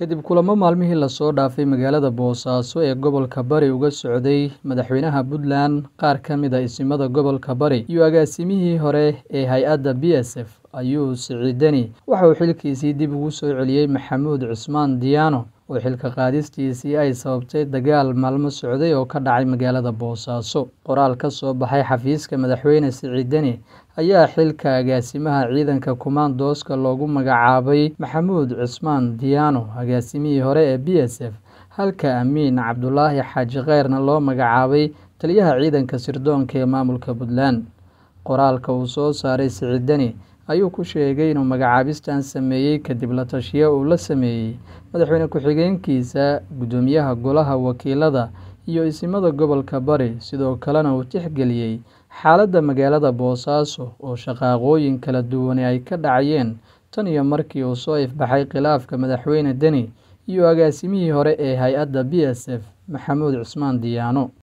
kadib kulamo maalmihii lasoo dhaafay magaalada boosaaso ee gobolka bari uga socday madaxweynaha puntland qaar ka mid a isimada gobolka bari iyo agaasimihii hore ee hay-adda b s f ayuu siciidani waxa uu xilkiisii dib ugu soo celiyey maxamuud cusmaan diyaano oo xilka qaadistiisii ay sababtay dagaal maalmo socday oo ka dhacay magaalada boosaaso qoraal ka soo baxay xafiiska madaxweyne siciidani ayaa xilka agaasimaha ciidanka kumaandooska loogu magacaabay maxamuud cusmaan diyaano agaasimihii hore ee b s f halka amiin cabdulaahi xaaji kheyrna loo magacaabay taliyaha ciidanka sirdoonka ee maamulka puntland qoraalka uu soo saaray siciidani ayuu ku sheegay inuu magacaabistan sameeyey kadib la tashiyo uu la sameeyey madaxweyne ku-xigeenkiisa guddoomiyaha golaha wakiilada iyo isimada gobolka bari sidoo kalena uu tixgeliyey xaaladda magaalada boosaaso oo shaqaaqooyin kala duwane ay ka dhacayeen tan iyo markii uu soo ifbaxay khilaafka madaxweyne deni iyo agaasimihii hore ee hay-adda b s f maxamuud cusmaan diyaano